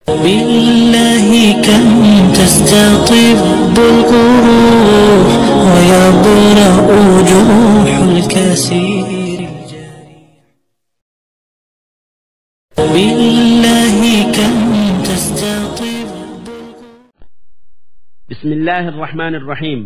بالله كم تستطب القروح ويبرأ جروح الكسير بالله كم تستطب بسم الله الرحمن الرحيم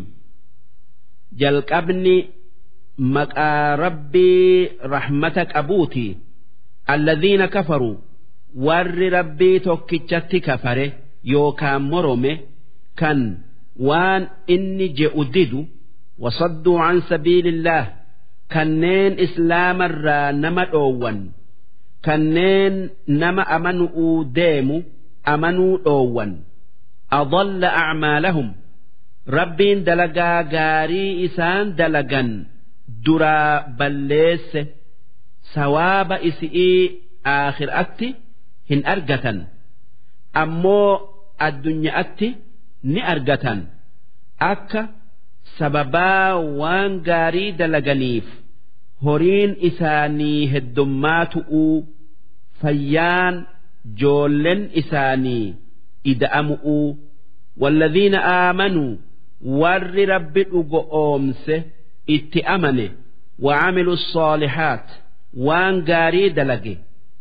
جلقبني مقا ربي رحمتك أبوتي الذين كفروا ور ربي توكيتشتي كفره يوكام مرمه كان وان إني جئدد وصدوا عن سبيل الله كنين إسلام الرا نما أوان كنين نما أمنوا ديمو أمنوا أوان أضل أعمالهم ربين دلقا غاري إسان دلقا درا بليس سواب إسئي آخر أتي هن أرقة أمو الدنيا أتي ni argatan akka sababaa waan gaarii dalaganiif horiin isaanii heddummaatu'uu fayyaan joollen isaanii ida'amu'uu والذين آمنوا ور رب أومس اتأمن وعملوا الصالحات وان قاري دلقي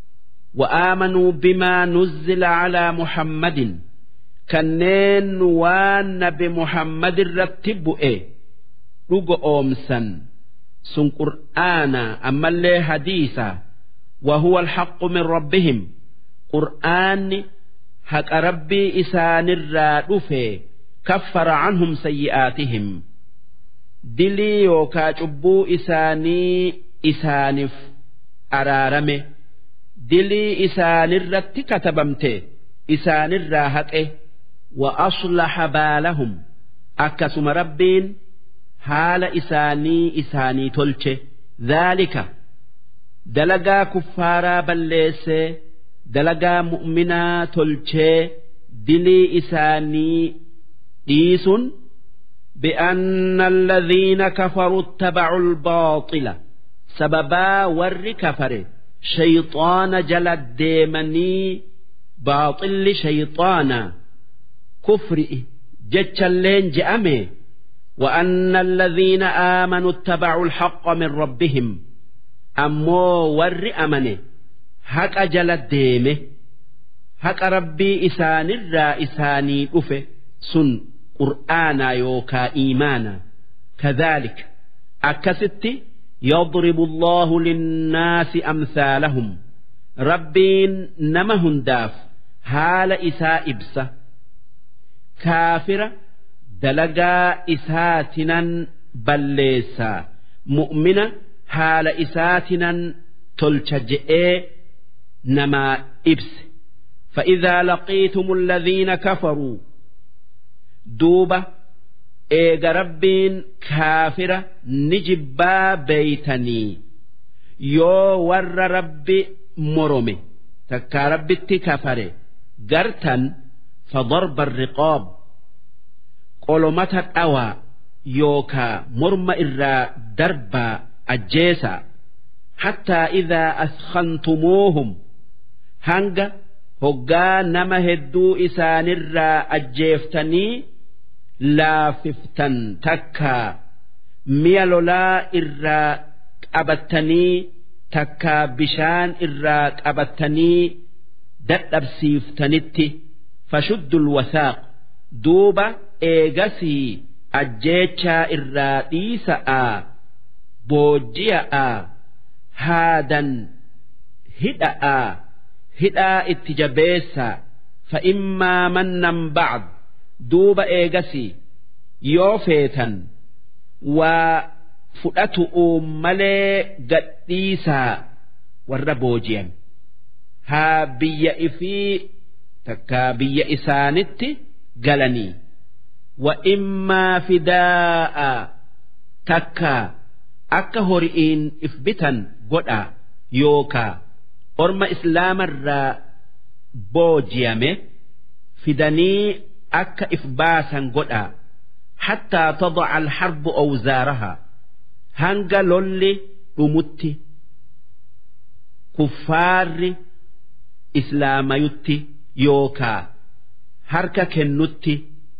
وآمنوا بما نزل على محمد kanneen waan nabi muhammad irratti bu'e dhugo oomsan sun qur'aana ammallee hadiisa وهو الحق من ربهم قرآن حق ربي إسان الرادف كفر عنهم سيئاتهم دلي يوكا جبو إساني إسانف أرارمه دلي إسان الرت كتبمته إسان الراهقه وأصلح بالهم أكسم ربين حال إساني إساني تلچه ذلك دلقا كفارا بليس دلقا مؤمنا تلچه دلي إساني ديس بأن الذين كفروا اتبعوا الباطل سببا ور كفر شيطان جلد ديمني باطل شيطانا كفر جتشلين جأمي وأن الذين آمنوا اتبعوا الحق من ربهم أمو ور أمنه حق أجل الديمه حق ربي إسان الرا إساني أفه سن قرآنا يوكا إيمانا كذلك أكست يضرب الله للناس أمثالهم ربين نمهن داف حال إساء إبسه kaafira dalagaa isaatinan balleessaa mu'mina haala isaatinan tolcha je'ee namaa ibse فإذا لقيتم الذين كفروا دوبة إيغا ربين كافرة نجبا بيتني يو ور ربي مرمي تكا ربي كفره قرتا فضرب الرقاب قلمة الأوى يوكا مرم إرا دربا أجيسا حتى إذا أسخنتموهم هنگا هقا نما هدو إسان الرا أجيفتني لاففتن تكا ميلولا إرا قبتني تكا بشان إرا قبتني دتبسيفتنتي فشدوا الوثاق دوبا إيغسي أجيتشا إراديسا بوجيا هادا هدأ هدأ اتجابيسا فإما منا بعد دوبا إيغسي يوفيتا وفؤته ملي قديسا والربوجيا ها بيا إفي takkaa biyya isaanitti galanii wa immaa fidaa'a takkaa akka hori'iin if bitan godha yookaa orma islaamarraa boojiyame fidanii akka if baasan godha hattaa tadaca alharbu awzaarahaa hanga lolli dhumutti kuffaarri islaamayutti yookaa harka kennutti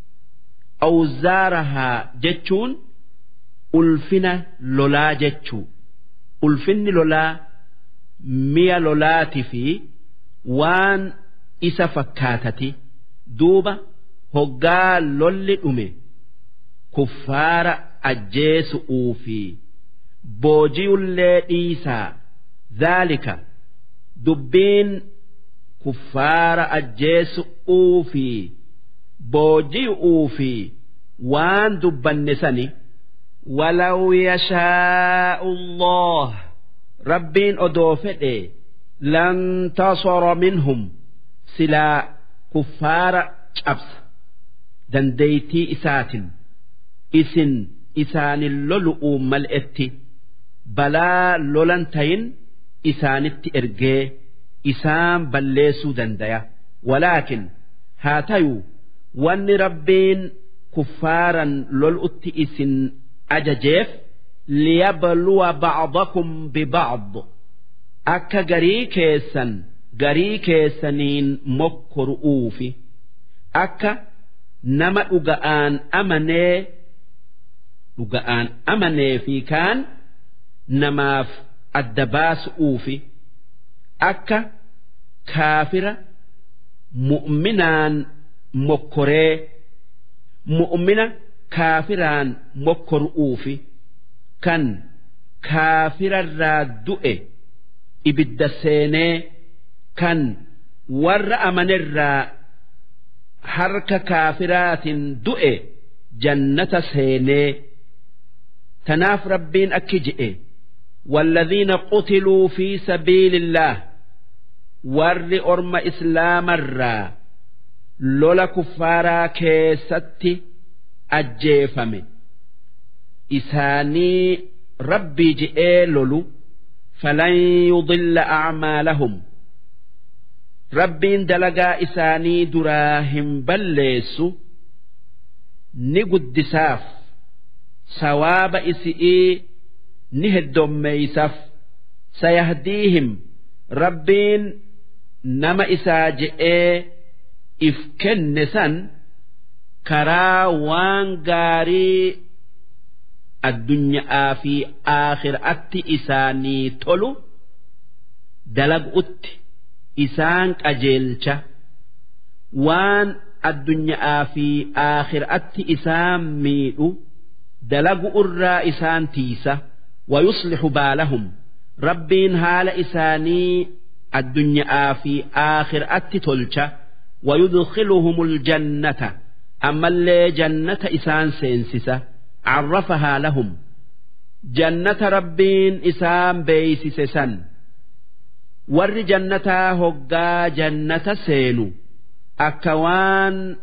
awzaarahaa jechuun ulfina lolaa jechuu ulfinni lolaa mi'a lolaati fi waan isa fakkaatati duuba hoggaa lolli dhume kuffaara ajjeesu'uu fi boojiyullee dhiisaa dhaalika dubbiin kuffaara ajjeesu'uu fi booji'uu fi waan dubbanne sani ولو يشاء الله ربين أدوفئ لانتصر منهم سلا كفار شبس دنديتي إسات إسن إسان اللؤلؤ ملئت بلا لولنتين إسانت إرجي إسان بلسو دنديا ولكن هاتيو وان ربين كفارا لولؤت إسن ajajeef liyabluwa ba'dakum biba'd akka garii keessan garii keessaniin mokkoru'uufi akka nama dhuga'aan amanee dhuga'aan amanee fi kaan namaaf adda baasu'uufi akka kaafira mu'minaan mokkoree mu'mina kaafiraan mokkoru'uufi kan kaafirarraa du'e ibidda seenee kan warra amanirraa harka kaafiraatiin du'e jannata seenee tanaaf rabbiin akki je'e والذين قتلوا في سبيل الله ور أرم إسلام الرا لولا كفارا كيستي ajjeefame isaanii rabbii je'ee lolu falan yudilla acmaalahum rabbiin dalagaa isaanii duraa hin balleessu ni guddisaaf sawaaba isi'ii ni heddommeeysaaf sayahdiihim rabbiin nama isaa je'ee if kenne san karaa waan gaarii addunyaa fi aakhiraatti isaanii tolu dalagutti isaan qajeelcha waan addunyaa fi aakhiraatti isaan miidhu dalagu irraa isaan tiisa ويصلح بالهم ربين هال إساني الدنيا في آخر أتتلش ويدخلهم الجنة أما اللي جنة إسان سينسسة عرفها لهم جنة ربين إسان بيسسسا ور جنة هقا جنة سينو أكوان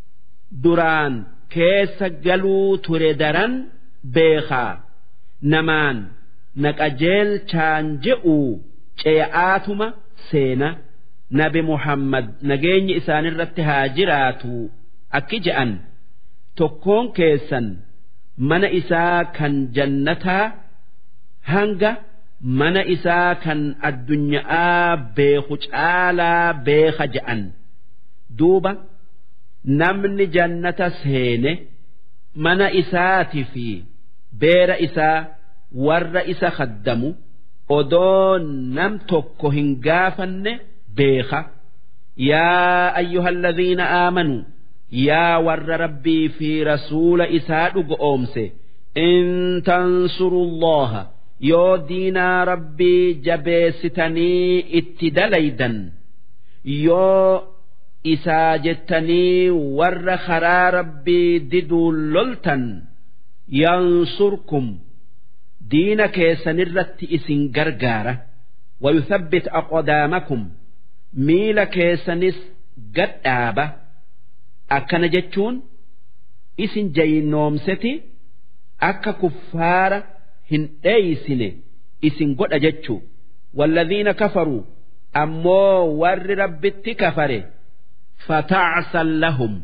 دران كيس قلو تردران بيخا namaan naqajeelchaan je'u ce'aatuma seena nabi muhammad nageenyi isaanirratti haa jiraatu akki je'an tokkoon keessan mana isaa kan jannataa hanga mana isaa kan addunyaa beeku caalaa beeka je'an duuba namni jannata seene mana isaati fi beera isaa warra isa khaddamu odoo nam tokko hin gaafanne beeka yaa ayyuhalladhiina aamanuu yaa warra rabbii fi rasuula isaa dhugo oomse in tansurullaha yoo diinaa rabbii jabeessitanii itti dalaydan yoo isaa jettanii warra karaa rabbii diduun loltan yansurkum diina keessanirratti isin gargaara wayuthabbit aqdaamakum miila keessanis gadhaaba akkana jechuun isin jayinoomseti akka kuffaara hin dheeysine isin godha jechuu والذين كفروا أمو ور ربت كفره فتعسا لهم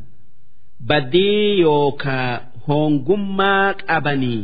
بدي يوكا هونغما أبني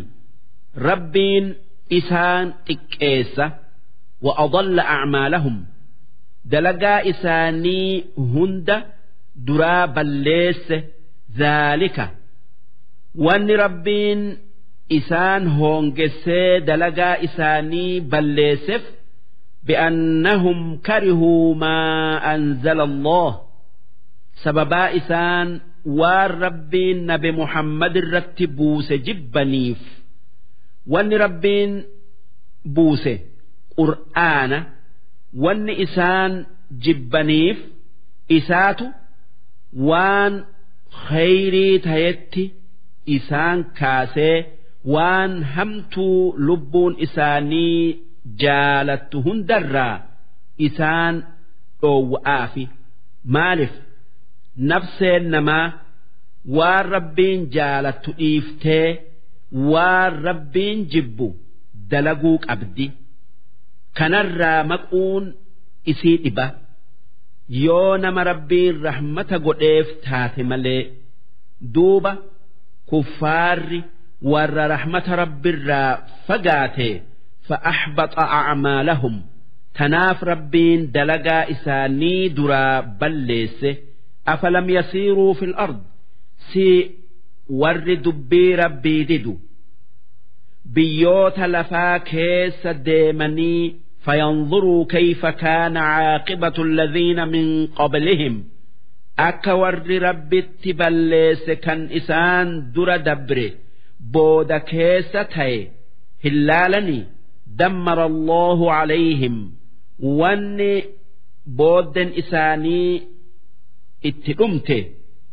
ربين إسان إكيسة وأضل أعمالهم dalagaa isaanii hunda duraa balleesse zaalika wanni rabbiin isaan hoongessee dalagaa isaanii balleesseef bi'annahum karihuu maa anzala Allah sababaa isaan waan rabbiin nabi Muhammad irratti buuse jibbaniif wanni rabbiin buuse qur'aana wanni isaan jibbaniif isaatu waan khayrii tayetti isaan kaasee waan hamtuu lubbuun isaanii jaalattu hundarraa isaan dhoowwa'aafi maaliif nafseen namaa waan rabbiin jaalattu dhiiftee waan rabbiin jibbu dalaguu qabdi kanarraa maquun isii dhiba yoo nama rabbiin rahmata godheef taate malee duuba kuffaarri warra rahmata rabbiirraa fagaate فأحبط أعمالهم تناف ربين دلقا إساني درا بليس أفلم يسيروا في الأرض سي ور دبي ربي ددو بيوت لفا كيس ديمني فينظروا كيف كان عاقبة الذين من قبلهم أكا ور ربي تبليس كان إسان در دبري بود كيس تاي هلالني دمر الله عليهم وان بودن إساني اتقمت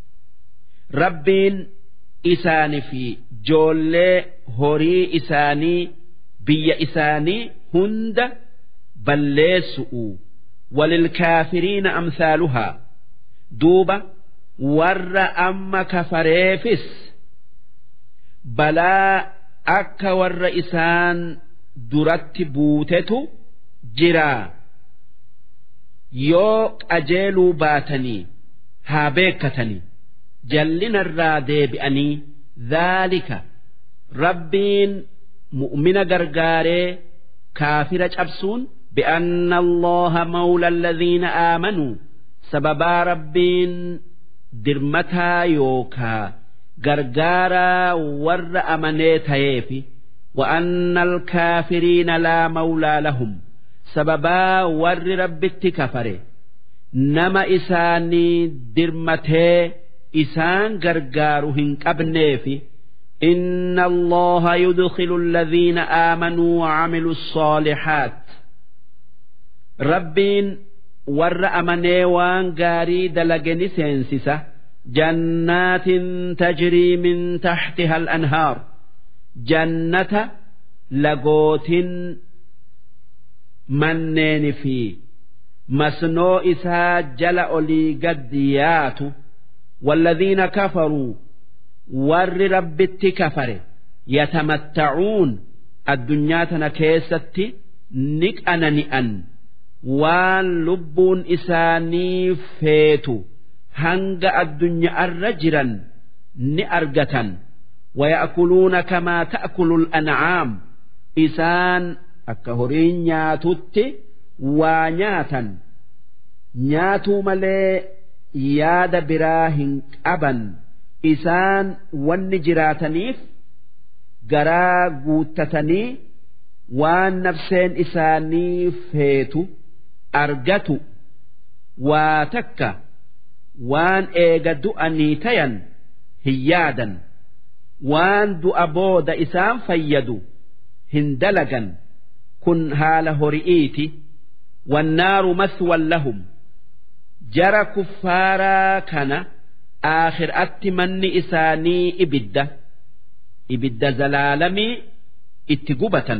ربين إساني في جولي هوري إساني بي إساني هند بلسؤ وللكافرين أمثالها دوبة ور أما كفريفس بلا أك ور إسان duratti buutetu jira yoo qajeeluu baatanii haa beekatanii jallinarraa deebi'anii dhaalika rabbiin mu'mina gargaaree kaafira cabsuun بأن الله مولى الذين آمنوا سببا ربين درمتا يوكا غرغارا ور أمنيتا يفي وأن الكافرين لا مولى لهم سببا ور رب كفر نما إساني درمته إسان غرغارهن قبنيفي إن الله يدخل الذين آمنوا وعملوا الصالحات ربين ور أمني وان غاري دلقني سينسسة جنات تجري من تحتها الأنهار جنة لقوت منين في مسنو إسا جل أولي قديات والذين كفروا ور رب كفر يتمتعون الدنيا تنكيست نك أنا نئن وان لبون إساني فيتو هنگ الدنيا الرجرا نأرجة ويأكلون كما تأكل الأنعام إسان أكهرين نياتت ونياتا نياتو ملي ياد براهن أبا إسان والنجراتنيف garaa guuttatanii waan nafseen isaanii feetu argatu waa takka waan eega du'anii tayan hin yaadan waan du'a booda isaan fayyadu hin dalagan kun haala hori'iiti wannaaru maswan lahum jara kuffaaraa kana aakhiraatti manni isaanii ibidda ibidda zalaalamii itti gubatan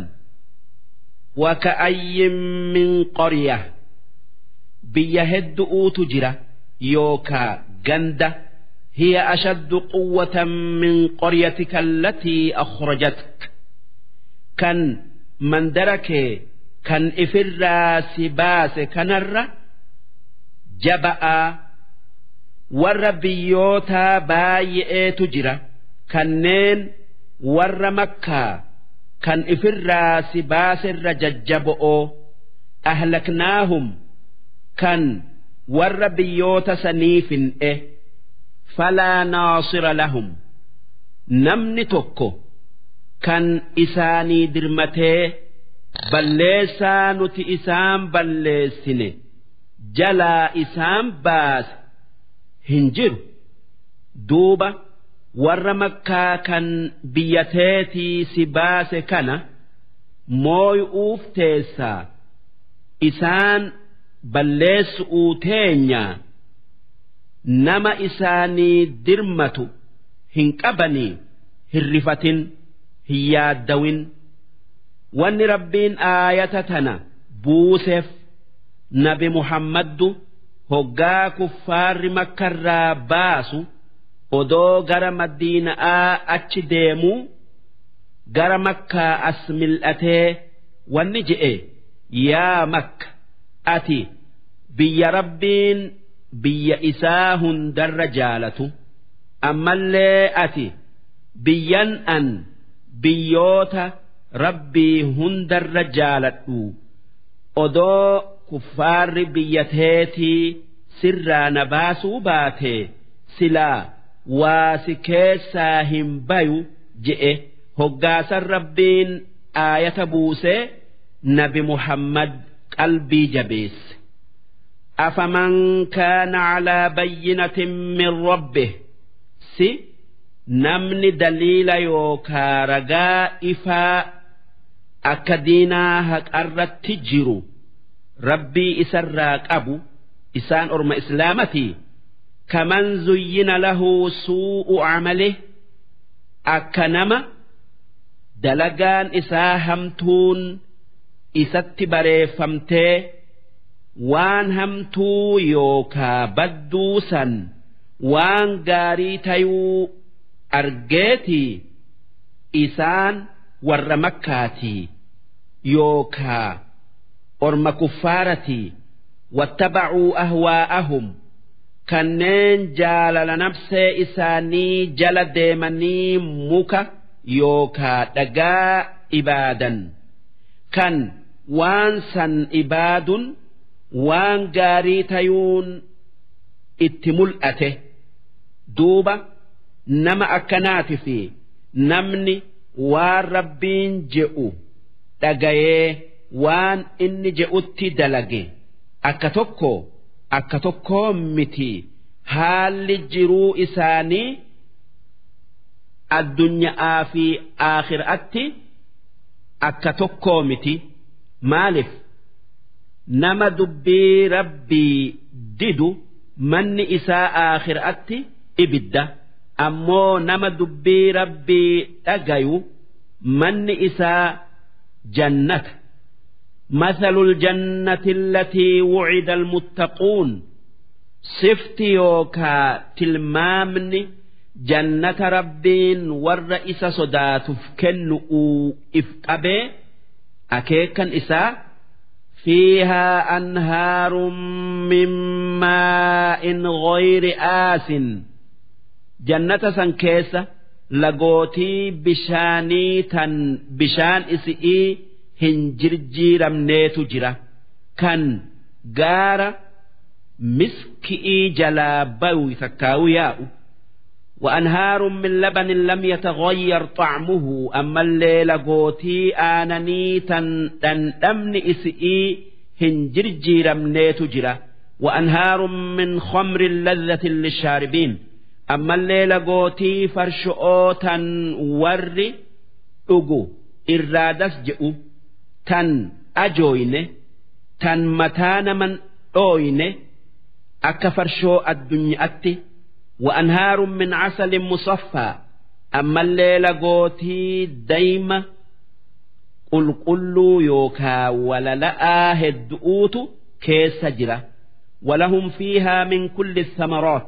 وكأي من قرية بيهد أوت جرة يوكا جندة هي أشد قوة من قريتك التي أخرجتك كان من درك كان إفر سباس كنر جبأ والربيوتا بايئة تجرة كنين warra makkaa kan ifirraa si baasirra jajjabo'oo ahlaknaahum kan warra biyyoota sanii fin'e falaa naasira lahum namni tokko kan isaanii dirmatee balleessaa nuti isaan balleessine jalaa isaan baase hin jiru duuba warra makkaa kan biyyateetii si baase kana mooy'uuf teessaa isaan balleessu'uu teenyaa nama isaanii dirmatu hin qabanii hin rifatin hin yaaddawin wanni rabbiin aayata tana buuseef nabi muhammaddu hoggaa kuffaarri makkarraa baasu odoo gara madiina'aa achi deemuu gara makkaa as mil'atee wanni je'e yaa makka ati biyya rabbiin biyya isaa hundarra jaalatu ammallee ati biyyan an biyyoota rabbii hundarra jaaladhu odoo kuffaarri biyyateetii sirraa na baasuu baate silaa waa si keessaa hin bayu je'e hoggaasan rabbiin aayata buusee nabi muhammad qalbii jabeesse afaman kaana calaa bayyinatin min rabbih si namni daliila yookaa ragaa ifaa akka diinaa haqarratti jiru rabbii isarraa qabu isaan orma islaamatii kaman zuyyina lahu suu'u camalih akka nama dalagaan isaa hamtuun isatti bareeffamtee waan hamtuu yookaa badduu san waan gaarii tayuu argeetii isaan warra makkaatii yookaa orma kuffaaratii wattabacuu ahwaa'ahum kanneen jaalala nafsee isaanii jala deemanii muka yookaa dhagaa ibaadan kan waan san ibaadun waan gaarii tayuun itti mul'ate duuba nama akkanaati fi namni waan rabbiin je'u dhagayee waan inni je'utti dalage akka tokko akka tokkoo miti haalli jiruu isaanii addunyaa fi aakhiraatti akka tokkoo miti maaliif nama dubbii rabbii didu manni isaa aakhiraatti ibidda ammoo nama dubbii rabbii dhagayu manni isaa jannata مثل الجنة التي وعد المتقون صفت يوكا تلمامني جنة ربين والرئيس صدات كنؤو إفقبي أكيكا إسا فيها أنهار من ماء غير آس جنة سنكيسة لقوتي بشاني تن بشان إسئي hin jirjiiramneetu jira kan gaara miski'ii jalaa bayu takkaawu yaa'u وأنهار من لبن لم يتغير طعمه أما الليل قوتي آنني تن تن أمن إسئي هنجر جير تجرى وأنهار من خمر لذة للشاربين أما الليل قوتي فرشؤوتا ور أجو إرادس جئو tan ajooyne tan mataa naman dhooyne akka farshoo addunyaatti وأنهار من عسل مصفى أما الليل قوتي دايما قل قلوا يوكا ولا لآ هدؤوت كيس جرة ولهم فيها من كل الثمرات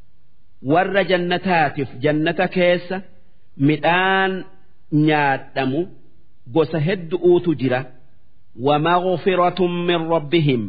ور جنتات في جنة كيس مئان نياتمو gosa heddu'uutu jira wamagfiratun min rabbihim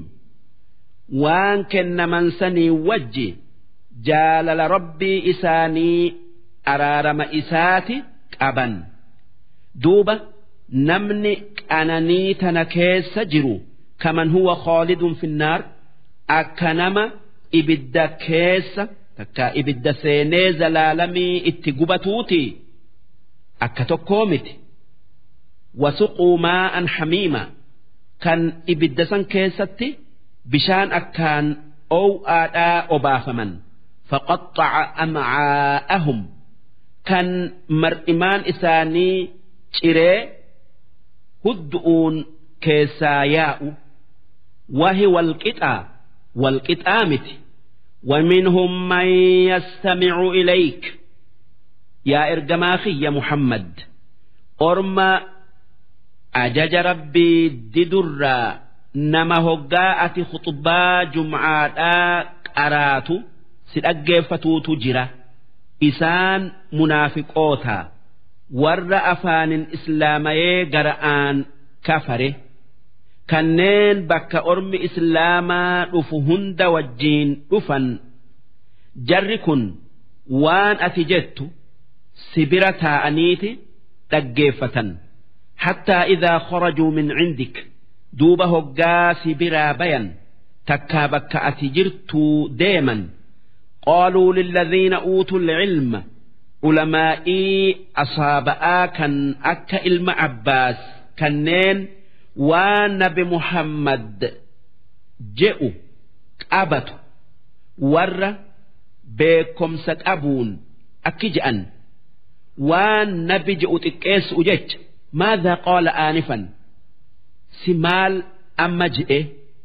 waan kennaman sanii wajji jaalala rabbii isaanii araarama isaati qaban duuba namni qananii tana keessa jiru kaman huwa khaalidun finnaar akka nama ibidda keessa takka ibidda seenee zalaalamii itti gubatuuti akka tokkoo miti wasuquu maa'an hamiima kan ibidda san keessatti bishaan akkaan ow'aadhaa obaafaman faqaxxaca amcaa'ahum kan mar'imaan isaanii ciree huddu'uun keessaa yaa'u wahi walqixaa walqixaa miti ومنهم من يستمع إليك يا إرجماخي يا محمد أرما أجج ربي ددر نما هقاءة خطبا جمعة قراتو سلأجفتو تجرى إسان منافقوتا ور أفان إسلامي قرآن كفره kanneen bakka ormi islaamaa dhufu hunda wajjiin dhufan jarri kun waan ati jettu sibira taa'aniiti dhaggeeffatan hattaa idaa kharajuu min cindik duuba hoggaa sibiraa bayan takkaa bakka ati jirtuu deeman qaaluu lilladhiina uutuu lcilma ulamaa'ii asaaba'aa kan akka ilma abbaas kanneen waan nabi muhammad je'u qabatu warra beekomsa qabuun akki je'an waan nabi je'u xiqqeessu jecha maadhaa qaala aanifan si maal amma je'e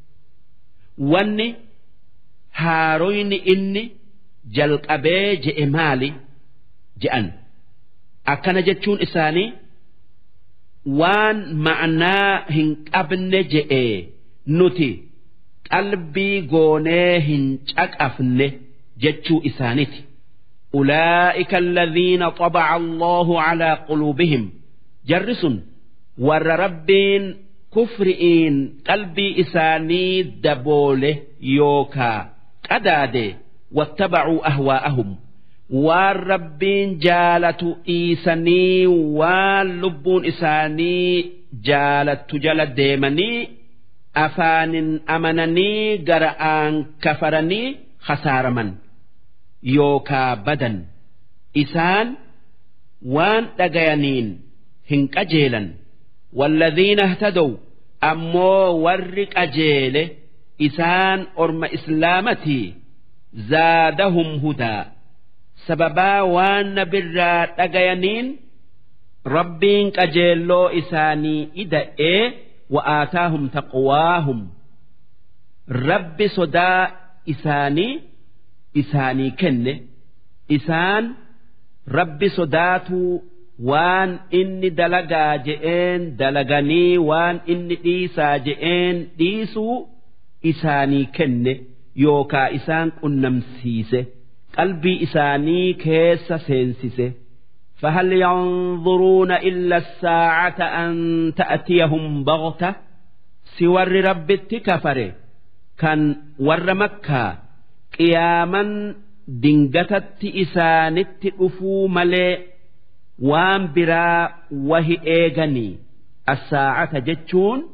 wanni haaroyni inni jalqabee je'e maali je'an akkana jechuun isaanii waan ma'naa hin qabne je'e nuti qalbii goonee hin caqafne jechuu isaaniti أولئك الذين طبع الله على قلوبهم جرس ور ربين كفرئين قلبي إساني دبوله يوكا قداده واتبعوا أهواءهم waan rabbiin jaalatu dhiisanii waan lubbuun isaanii jaalattu jala deemanii afaanin amananii gara'aan kafaranii khasaaraman yookaa badan isaan waan dhagayaniin hin qajeelan walladhiina ihtadow ammoo warri qajeele isaan orma islaamatii zaadahum hudaa sababaa waan nabirraa dhagayaniin rabbiin qajeelloo isaanii ida'ee wa'aataahum taqwaahum rabbi sodaa isaanii isaanii kenne isaan rabbi sodaatuu waan inni dalagaa je'een dalaganii waan inni dhiisaa je'een dhiisuu isaanii kenne yookaa isaan qunnamsiise. qalbii isaanii keessa seensise فهل ينظرون إلا الساعة أن تأتيهم بغتة سور رب كفر كان ور مكة قياما دنجتت إسانت أفو ملي وان برا وهي إيغني الساعة جتشون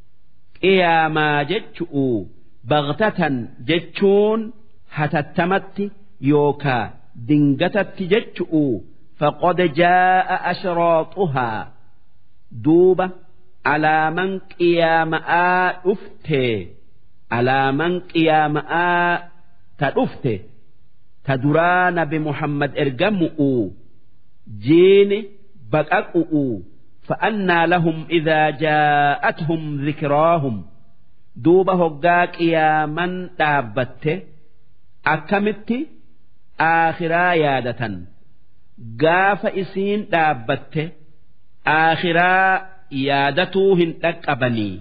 قياما جتشؤ بغتة جتشون هتتمت yookaa dingatatti jechu'u faqad jaa'a ashraaxuhaa duuba alaaman qiyaama'aa dhufte alaaman qiyaama'aa ta dhufte ta duraa nabi muhammad ergamu'u jiini baqaqu'u فأنى لهم إذا جاءتهم ذكراهم دوب هقا قياما دابته akkamitti aakhiraa yaadatan gaafa isiin dhaabbatte aakhiraa yaadatuu hin dhaqqabanii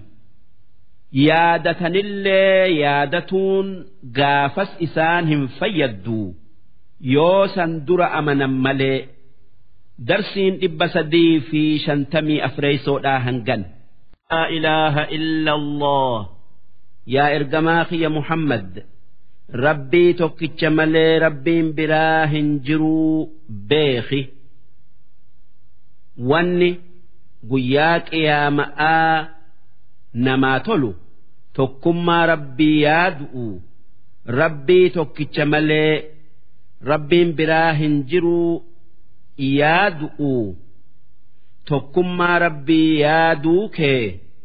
yaadatanillee yaadatuun gaafas isaan hin fayyaddu yoo san dura amanan malee darsiin dhibba sadii fi shantamii afreeysoodhaa hangan laa ilaaha illa allah yaa ergamaa kiyya muhammad rabbii tokkicha malee rabbiin biraa hin jiruu beeki wanni guyyaa qiyaama'aa namaa tolu tokkummaa rabbii yaadu'u rabbii tokkicha malee rabbiin biraa hin jiruu yaadu'u tokkummaa rabbii yaaduu kee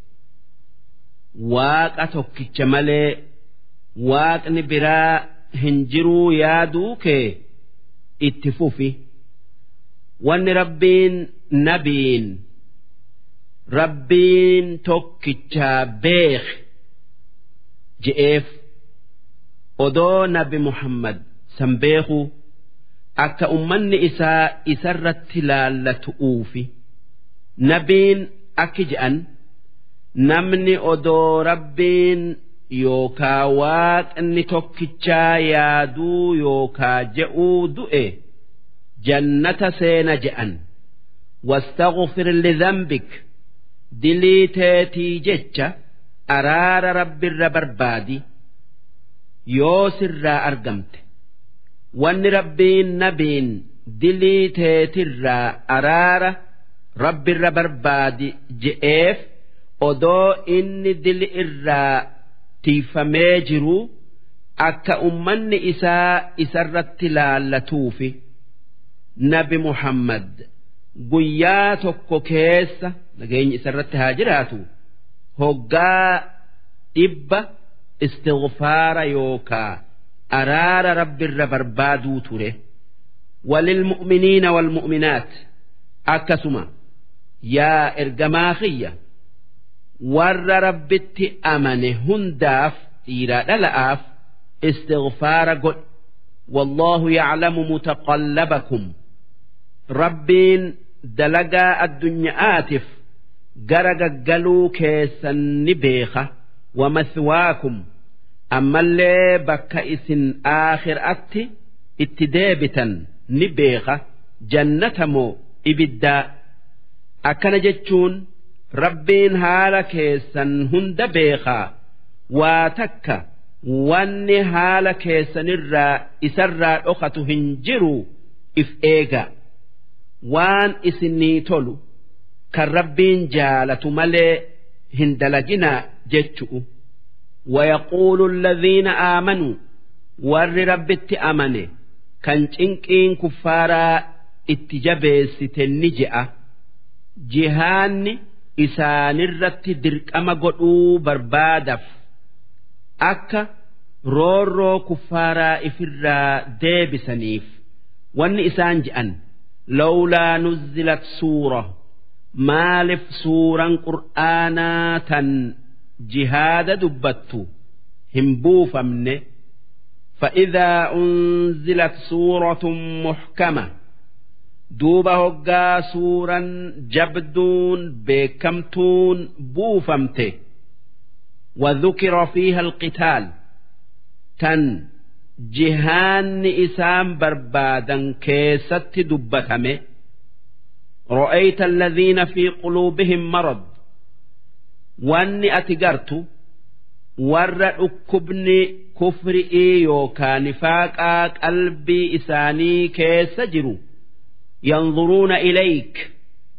waaqa tokkicha malee waaqni biraa hin jiruu yaaduu kee itti fufi wanni rabbiin nabiin rabbiin tokkichaa beek je'eef odoo nabi muhammad san beekuu akka ummanni isaa isarratti laallatu'uufi nabiin akki je'an namni odoo rabbiin yookaa waaqni tokkichaa yaaduu yookaa je'uu du'e jannata seena je'an واستغفر لذنبك dilii teetii jecha araara rabbirra barbaadi yoo sirraa argamte wanni rabbiin nabiin dilii teetirraa araara rabbirra barbaadi je'eef odoo inni dili irraa tiifamee jiru akka ummanni isaa isarratti laallatuufi nabi muhammad guyyaa tokko keessa nageenyi isarratti haa jiraatu hoggaa dhibba istighfaara yookaa araara rabbirra barbaaduu ture walilmu'miniina walmu'minaat akkasuma yaa ergamaa kiyya warra rabbitti amane hundaaf dhiiraa dhala'aaf istighfaara godhe والله يعلم متقلبكم rabbiin dalagaa addunyaa'aatiif gara gaggaluu keessan ni beeka wamaswaakum ammallee bakka isin aakhiraatti itti deebitan ni beeka jannata moo ibiddaa akkana jechuun rabbiin haala keessan hunda beekaa waa takka wanni haala keessanirraa isarraa dhokatu hin jiru if eega waan isinii tolu kan rabbiin jaalatu malee hin dalaginaa jechu'u ويقول الذين آمنوا ور ربت أمنه كان cinqiin kuffaaraa itti jabeessite ni je'a jihaanni isaanirratti dirqama godhuu barbaadaf akka roorroo kuffaaraa ifirraa deebisaniif wanni isaan je'an lawlaa nuzzilat suura maalif suuraan qur'aanaa tan jihaada dubbattu hin buufamne فإذا أنزلت سورة محكمة duuba hoggaa suuraan jabduun beekamtuun buufamte وذكر فيها القتال تن جهان إسام بربادا كيست دبتمه رأيت الذين في قلوبهم مرض واني أتقرت ور أكبني كفرئي يوكا نفاقا قلبي إساني كيس جرو ينظرون إليك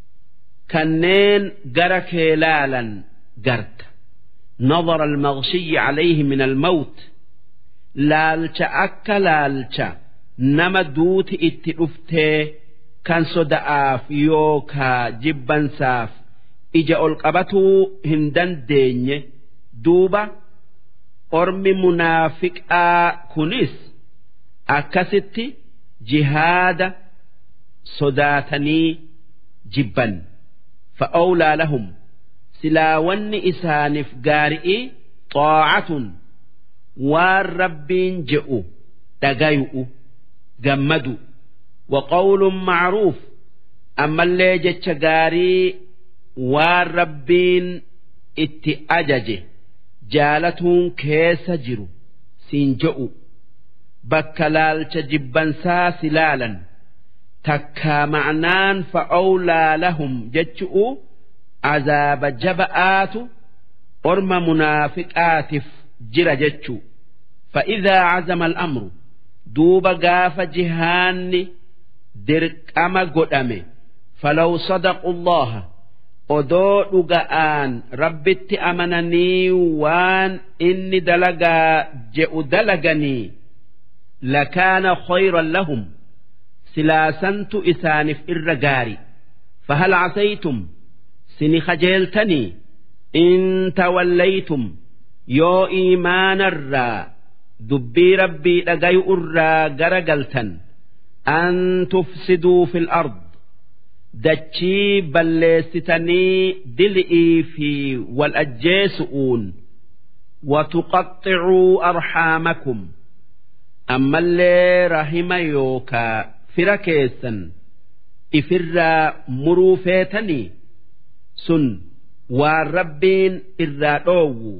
كنين قرك لالا قرت نظر المغشي عليه من الموت لالش أكا لالش نما دوت اتئفتي كان صدآف يوكا جبا ساف إجا القبتو هندن ديني دوبا أرمي منافق آ كنس أكستي جهاد sodaatanii jibban fa'awlaa lahum silaa wanni isaaniif gaari'i xaacatun waan rabbiin je'u dhagayu'u gammadu waqawlun macruuf ammallee jecha gaarii waan rabbiin itti ajaje jaalatuun keessa jiru siin je'u bakka laalcha jibbansaa silaalan takkaa ma'naan fa'awlaa lahum jechu'u azaaba jaba'aatu orma munaafiqaatiif jira jechuu fa'idaa cazama al'amru duuba gaafa jihaanni dirqama godhame falaw sadaqu allaha odoo dhuga'aan rabbitti amananii waan inni dalagaa je'u dalaganii lakaana khayran lahum silaasantu isaaniif irra gaari fahal casaytum sini kajeeltanii in tawallaytum yoo iimaanarraa dubbii rabbii dhagayu irraa gara galtan an tufsiduu fil ard dachii balleessitanii dil'ii fi wal ajjeesu'uun watuqaxxicuu arxaamakum ammallee rahima yookaa fira keessan ifirraa muruu feetanii sun waan rabbiin irraa dhoowwu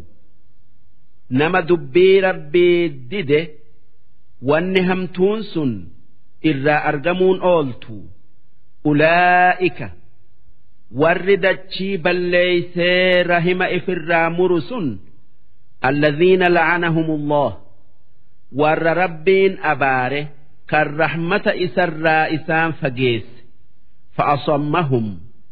nama dubbii rabbii dide wanni hamtuun sun irraa argamuun ooltu ulaa'ika warri dachii balleeysee rahima ifirraa muru sun alladhiina la'anahumullah warra rabbiin abaare kan rahmata isarraa isaan fageesse fa'asammahum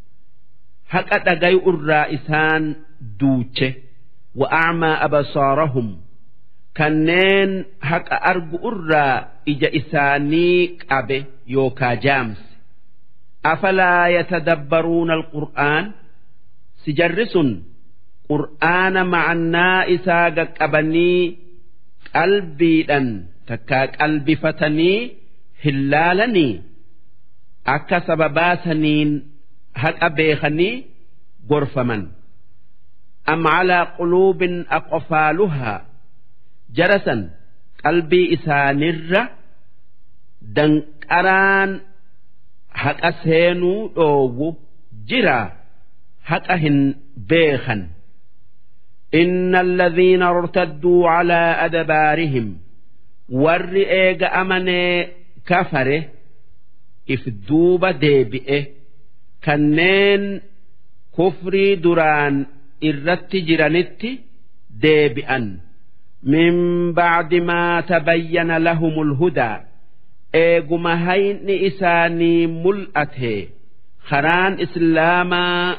haqa dhagayu irraa isaan duuche wa'acmaa abasaarahum kanneen haqa argu irraa ija isaanii qabe yookaa jaamse afalaa yatadabbaruuna alqur'aan si jarri sun qur'aana ma'annaa isaa qaqqabanii qalbiidhan takkaa qalbifatanii hin laalanii akka sababaasaniin haqa beekanii gorfaman am calaa quluubin aqfaaluhaa jarasan qalbii isaanirra danqaraan haqa seenuu dhoowwu jira haqa hin beekan إن الذين ارتدوا على أدبارهم ور إيج أمني كفره إفدوب ديبئه كنين كفري دران إرت جرانت ديبئا من بعد ما تبين لهم الهدى إيجما هين إساني ملأته خران إسلاما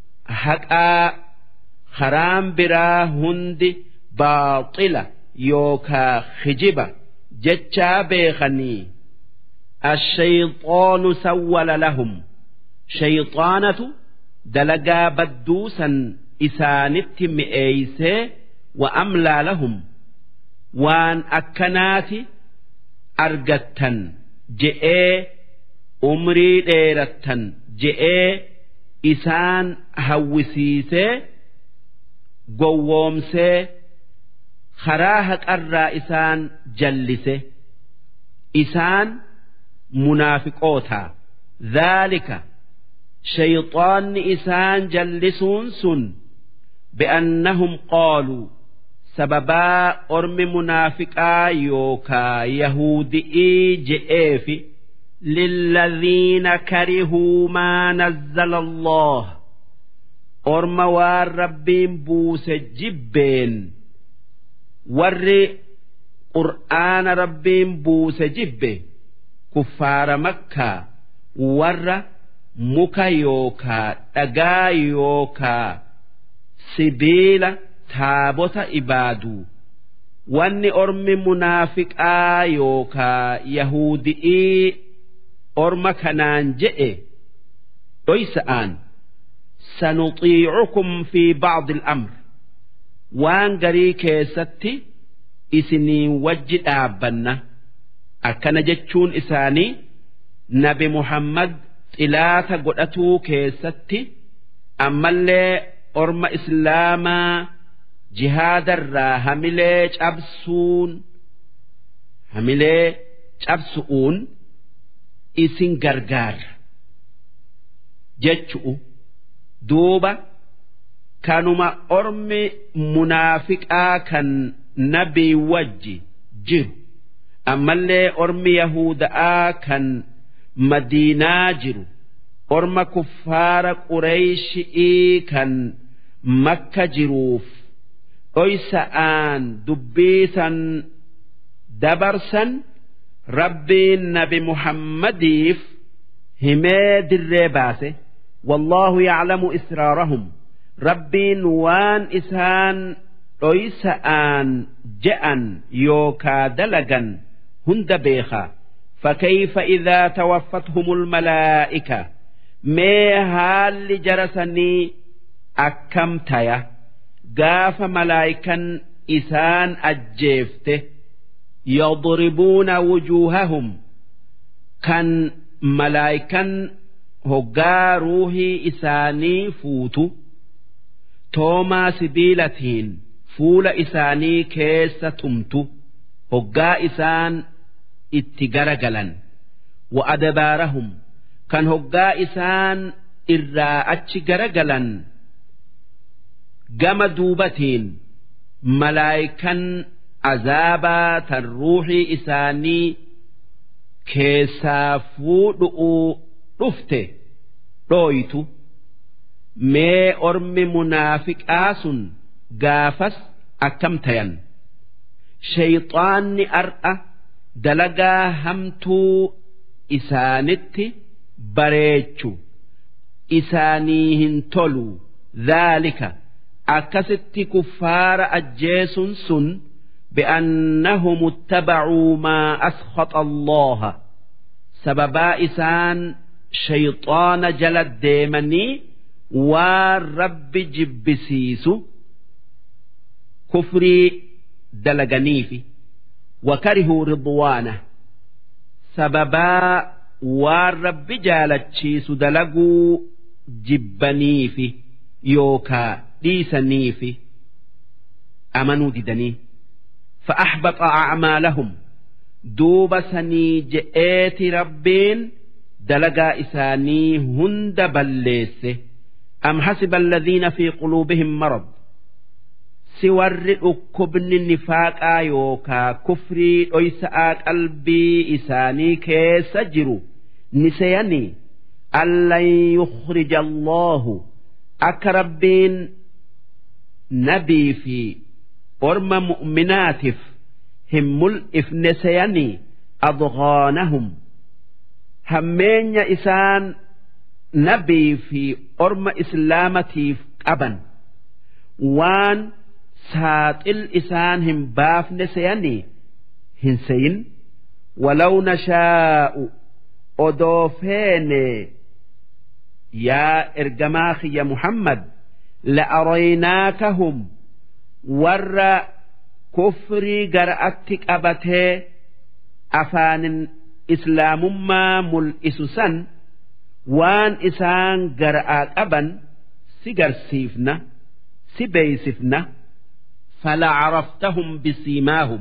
حقا karaan biraa hundi baaxila yookaa kijiba jechaa beekanii ashayxaanu sawwala lahum shayxaanatu dalagaa badduusan isaanitti mi'eeysee wa amlaa lahum waan akkanaati argattan je'ee umrii dheerattan je'ee isaan hawwisiisee gowwoomsee karaa haqarraa isaan jallise isaan munaafiqootaa dhaalika shayxaanni isaan jallisuun sun bi'annahum qaaluu sababaa ormi munaafiqaa yookaa yahudi'ii je'eefi للذين كرهوا ما نزل الله orma waan rabbiin buuse jibbeen warri qur'aana rabbiin buuse jibbe kuffaara makkaa warra muka yookaa dhagaa yookaa sibiila taabota ibaaduu wanni ormi munaafiqaa yookaa yahudi'ii orma kanaan je'e dhoysa'aan سنطيعكم في بعض الأمر وان غري كيستي إسني وجد أبنا أكن جتشون إساني نبي محمد إلاتا قدأتو كيستي أما اللي أرم إسلاما جهاد الرا هميلي أبسون هميلي أبسؤون إسن غرغار جتشؤ duuba kanuma ormi munaafiqaa kan nabii wajji jiru ammallee ormi yahuda'aa kan madiinaa jiru orma kuffaara qureeyshii kan makka jiruuf dhoysa'aan dubbiisan dabarsan rabbiin nabi muhammadiif himee dirree baase والله يعلم إسرارهم ربين وان إسان دhoysa'aan je'an yookaa dalagan hunda beeka فكيف إذا توفتهم الملائكة ما هال جرسني أكمتيا قاف ملائكا إسان أجيفته يضربون وجوههم كان ملائكا هقا روحي إساني فوتو توما سبيلتين fuula isaanii keessa tumtu hoggaa isaan itti garagalan wa adabaarahum kan hoggaa isaan irraa achi garagalan gama duubatiin malaayikan azaabaa tan ruuxii isaanii keessaa fuudhu'uu dhufte dhooytu mee ormi munaafiqaa sun gaafas akkam tayan shayxaanni ar'a dalagaa hamtuu isaanitti bareechu isaanii hin tolu dhaalika akkasitti kuffaara ajjeesun sun بأنهم اتبعوا ما أسخط الله سببا إسان شيطان جلد ديمني والرب جبسيسو كفري دلغنيفي وكرهوا رضوانه سببا والرب جالتشيس دلقوا جبنيفي يوكا ديسنيفي أمنوا ددني فأحبط أعمالهم دوب سني جئات ربين دلقا إساني هند بليسه أم حسب الذين في قلوبهم مرض si warri dhukkubni nifaaqaa yookaa kufrii dhoysa'aa qalbii isaanii keessa jiru ni seyanii allan yukhrija allaahu akka rabbiin nabii fi orma mu'minaatiif hin mul'ifne seyanii adghaanahum hammeenya isaan nabii fi orma islaamatiif qaban waan saaxil isaan hin baafne seyanii hin seyin walaw nashaa'u odoo feene yaa ergamaa kiyya muhammad la'araynaakahum warra kufrii gara'atti qabatee afaanin islaamummaa mul'isu san waan isaan gara'aa qaban si garsiifna si beeysifna فلعرفتهم بسيماهم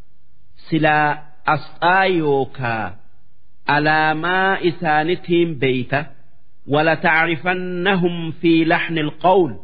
سلا أسآيوكا على ما إسانتهم بيتا ولتعرفنهم في لحن القول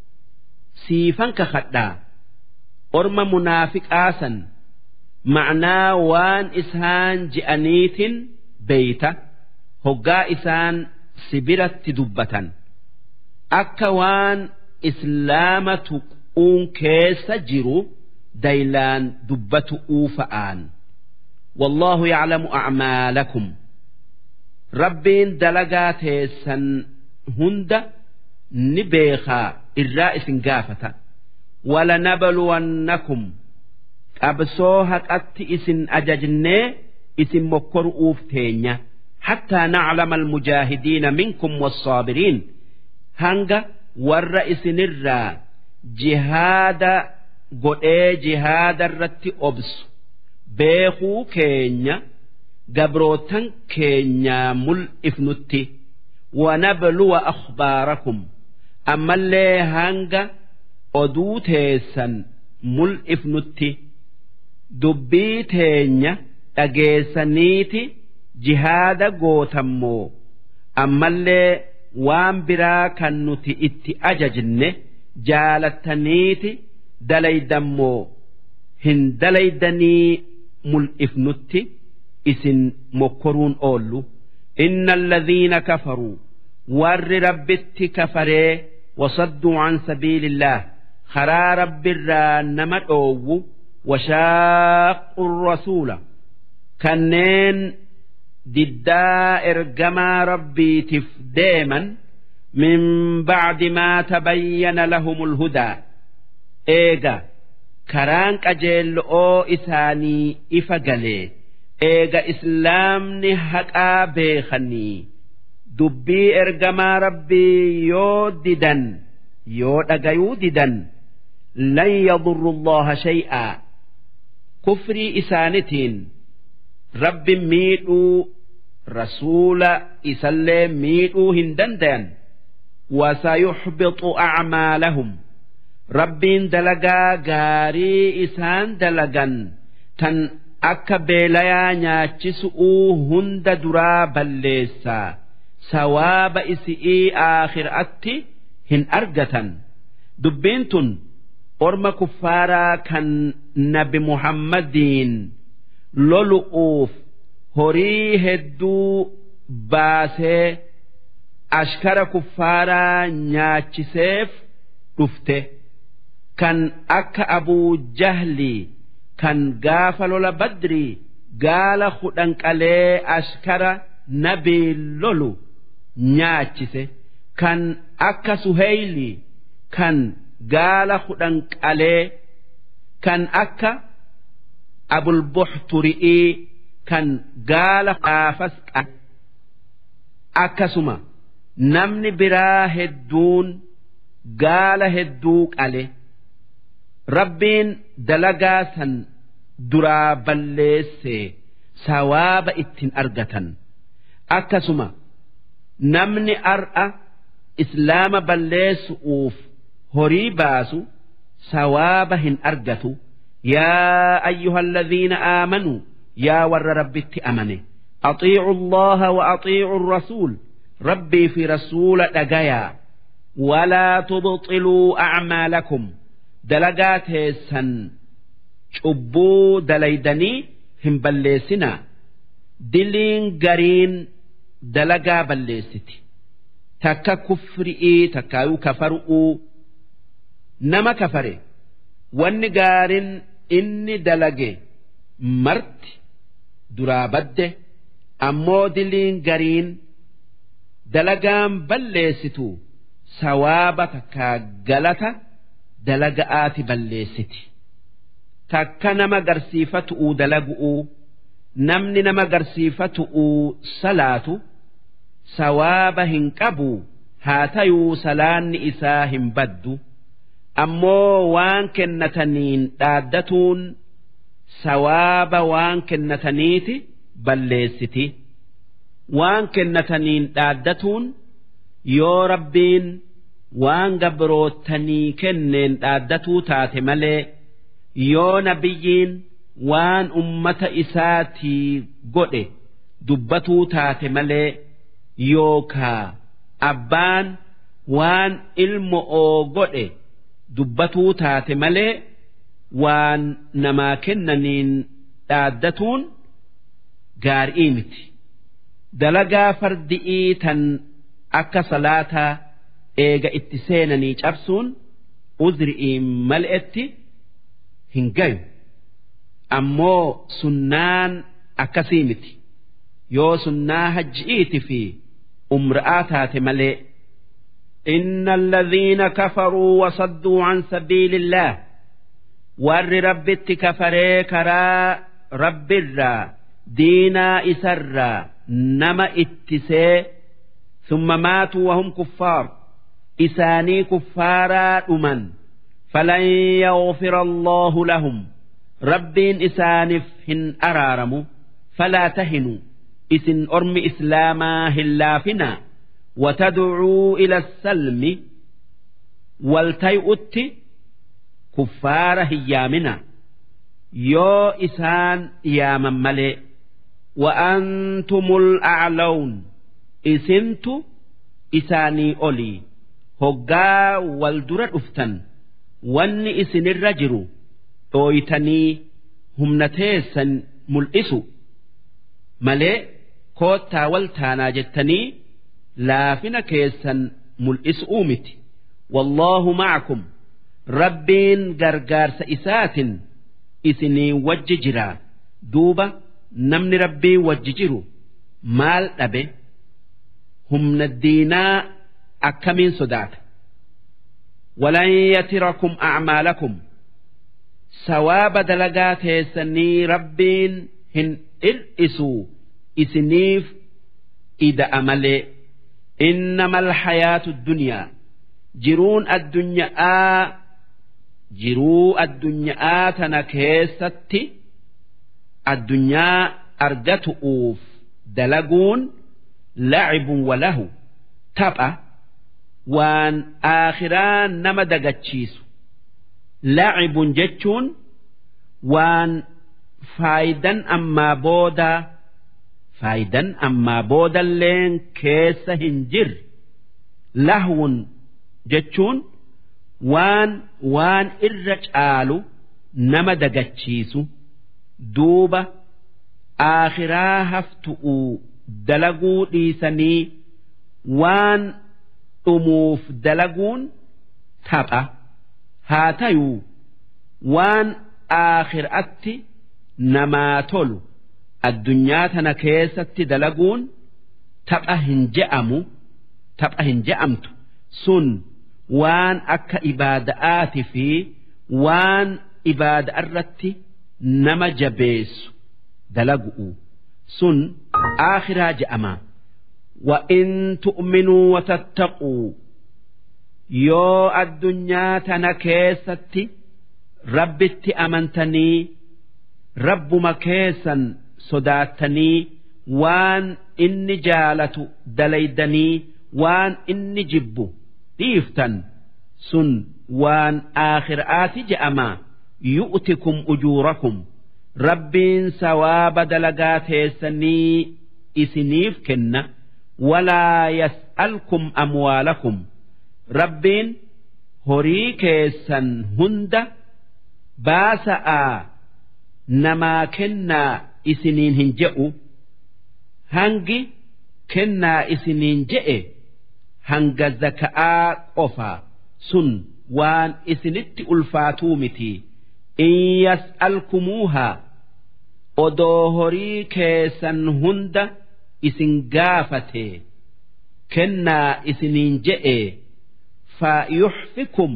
سيفا كخدا أرم منافق آسا معنى وان إسهان جأنيت بيتا هقا إسان سبرت دبة أكا وان إسلامة uun keessa jiru daylaan dubbatu uufa'aan wallaahu yaclamu acmaalakum rabbiin dalagaa teessan hunda ni beekaa irraa isin gaafata walanabluwannakum qabsoo haqatti isin ajajnee isin mokkoru'uuf teenya حتى نعلم المجاهدين منكم والصابرين هنگا ور إسنرا jihaada godhee jihaada irratti obsu beekuu keenya gabrootan keenyaa mul'ifnutti wanabluwa akhbaarakum ammallee hanga oduu teessan mul'ifnutti dubbii teenya dhageessaniiti jihaada gootammoo ammallee waan biraa kan nuti itti ajajne jaalattaniiti dalaydammoo hin dalaydanii mul'ifnutti isin mokkoruun oollu inna alladhiina kafaruu warri rabbitti kafaree wasadduu an sabiilillah karaa rabbirraa nama dhoowwu washaaqu rasuula kanneen diddaa ergamaa rabbiitiif deeman من بعد ما تبين لهم الهدى إيجا كران أجل أو إساني إفقلي إيجا إسلامني حقا بيخني دبي إرجما ربي يوددن يود يوددن لن يضر الله شيئا كفري إسانتين رب ميدو رسول إسلي ميدو هندندن وسيحبط أعمالهم ربين دلقا غاري إسان دلقا تن أكا بيليا نياتشسؤو هند درا بليسا سواب إسئي آخر أتي هن أرقة دبينتن أرم كفارا كان نبي محمدين لولؤوف هري هدو باسه ashkara kuffaaraa nyaachiseef dhufte kan akka abuu jahli kan gaafa lola badrii gaala hudhan qalee ashkara nabii lolu nyaachise kan akka suheyli kan gaala hudhan qalee kan akka abulbuxturi'ii kan gaala gaafas akkasuma. namni biraa hedduun gaala hedduu qale rabbiin dalagaa san duraa balleesse sawaaba ittiin argatan akkasuma namni ar'a islaama balleessu'uuf horii baasu sawaaba hin argatu yaa ayyuhalladhiina aamanuu yaa warra rabbitti amane أطيعوا الله وأطيعوا الرسول ربي في رسول دقيا ولا تبطلوا أعمالكم دلقات سن شبو دليدني هم بلسنا دلين قرين دلقا بلستي تكا كفرئي تكا كفرؤ نما كفري واني قارن إني دلقي مرت درابده أمو دلين قرين dalagaan balleessitu sawaaba takka galata dalaga'aati balleessiti takka nama garsiifatu'u dalagu'u namni nama garsiifatu'u salaatu sawaaba hin qabu haa tayuu salaanni isaa hin baddu ammoo waan kennataniin dhaaddatuun sawaaba waan kennataniiti balleessiti. waan kennataniin dhaaddatuun yoo rabbiin waan gabroottanii kenneen dhaaddatuu taate malee yoo nabiyyiin waan ummata isaatii godhe dubbatuu taate malee yookaa abbaan waan ilmo oo godhe dubbatuu taate malee waan namaa kennaniin dhaaddatuun gaarii miti. dalagaa fardi'ii tan akka salaataa eega itti seenanii cabsuun uzri'iin mal'etti hin gayu ammoo sunnaan akkasii miti yoo sunnaa hajji'iiti fi umra'aa taate malee إن الذين كفروا وصدوا عن سبيل الله ور ربت كفري كرا رب الرا دينا إسرا nama ittisee summa maatuu wahum kuffaar isaanii kuffaaraa dhuman falan yaghfira allaahu lahum rabbiin isaaniif hin araaramu falaa tahinu isin ormi islaamaa hin laafinaa watadcuu ila salmi waltay'utti kuffaara hin yaamina yoo isaan yaaman malee وأنتم الأعلون إسنت إساني أولي هقا والدرة أفتن وان إسن الرجر أويتني هم نتيسا ملئسو ملئ كوتا والتانا جتني لافن كيسا ملئس أومت والله معكم ربين غرغار سئسات إسني وججرا دوبا namni rabbii wajji jiru maal dhabe humna diinaa akkamiin sodaata walan yatirakum acmaalakum sawaaba dalagaa teessanii rabbiin hin hir'isu isiniif ida'a malee innama alhayaatu dunyaa jiruun addunyaa jiruu addunyaa tana keessatti addunyaa argatu'uuf dalaguun lacibun walahu tapha waan aakhiraa nama dagachiisu lacibun jechuun waan faayidan ammaa boodaa faayidan ammaa boodalleen keessa hin jirre lahwun jechuun waan waan irra caalu nama dagachiisu duuba aakhiraa haftu'uu dalaguu dhiisanii waan dhumuuf dalaguun tapha haa tayuu waan aakhiraatti namaa tolu addunyaa tana keessatti dalaguun tapha hin je'amu tapha hin je'amtu sun waan akka ibaada'aati fi waan ibaada irratti nama jabeessu dalagu'u sun aakhiraa je'ama وإن تؤمنوا وتتقوا yoo addunyaa tana keessatti rabbitti amantanii rabbuma keessan sodaattanii waan inni jaalatu dalaydanii waan inni jibbu dhiiftan sun waan aakhiraati je'ama yu'tikum ujuurakum rabbiin sawaaba dalagaa teessanii isiniif kenna walaa yas'alkum amwaalakum rabbiin horii keessan hunda baasa'aa namaa kennaa isiniin hin je'u hangi kennaa isiniin je'e hanga zaka'aa qofa sun waan isinitti ulfaatuu miti in yas'alkumuuhaa odoo horii keessan hunda isin gaafate kennaa isiniin je'e فيحفكم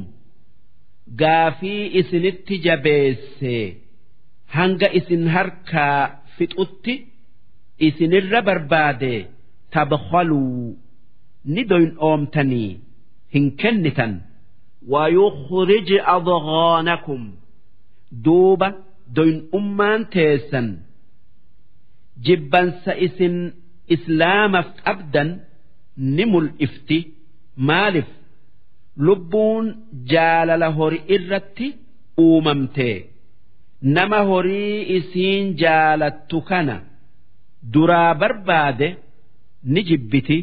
gaafii isinitti jabeesse hanga isin harkaa fixutti isinirra barbaade tabkhaluu ni doyin oomtanii hin kennitan ويخرج أضغانكم دوبة doyin ummaan teessan jibbansa isin islaamaf qabdan ni mul'ifti maalif lubbuun jaalala horii irratti uumamte nama horii isiin jaalattu kana duraa barbaade ni jibbiti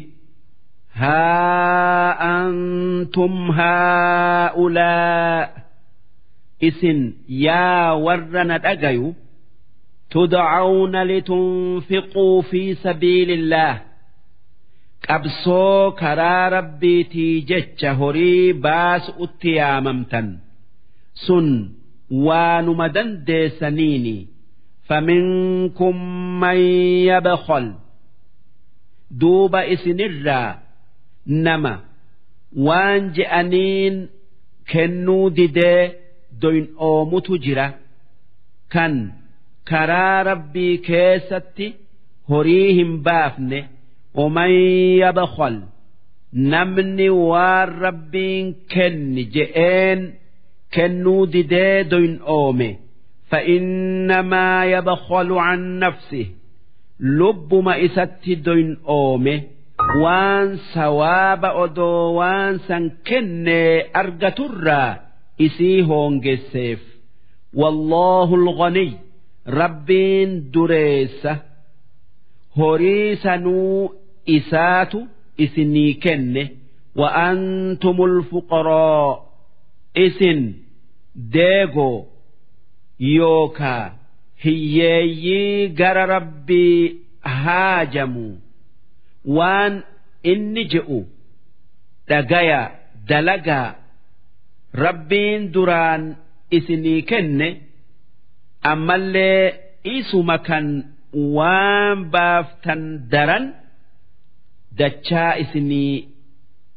haa antum haa'ulaa isin yaa warra na dhagayu tudcawna litunfiquu fi sabiili illaah qabsoo karaa rabbiitii jecha horii baasu'utti yaamamtan sun waanuma dandeessaniini faminkum man yabkhal duuba isinirraa nama waan je'aniin kennuu didee doyin oomutu jira kan karaa rabbii keessatti horii hin baafne ومن يبخل نمني والربين كن جئين كنو ديدين أومي فإنما يبخل عن نفسه لب ما إست دين أومي وان سواب أدو وان سن كن أرجتر إسي هونجسيف والله الغني ربين دريسه horii sanuu isaatu isinii kenne wa antumul fuqaroo isin deegoo yookaa hiyyeeyyii gara rabbii haajamu waan inni je'u dhagaya dalagaa rabbiin duraan isinii kenne ammallee isuma kan waan baaftan daran dachaa isinii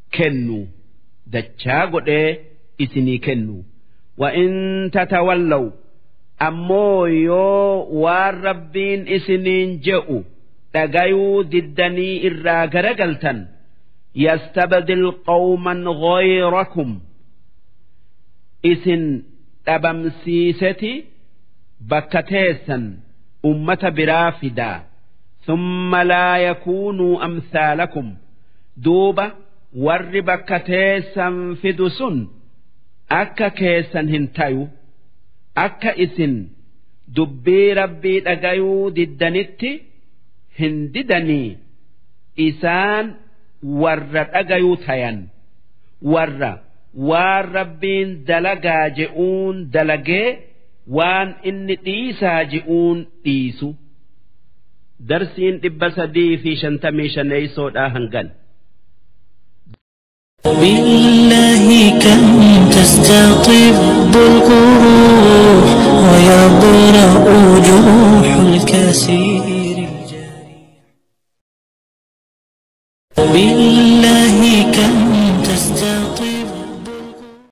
kennu dachaa godhee isinii kennu وإن تتولوا ammoo yoo waan rabbiin isiniin je'u dhagayuu diddanii irraa garagaltan yastabdil qawman ghayrakum isin dhabamsiiseti bakka teessan ummata biraa fidaa ثم لا يكونوا أمثالكم دوبا warri bakka teessan fidu sun akka keessan hin tayu akka isin dubbii rabbii dhagayuu diddanitti hin didanii isaan warra dhagayuu tayan warra waan rabbiin dalagaa je'uun dalagee waan inni dhiisaa je'uun dhiisu darsiin dhibba sadii fi shantamii shaneeysoodhaa hangan. بالله كم تستطب القروح ويبرأ جروح الكثير بالله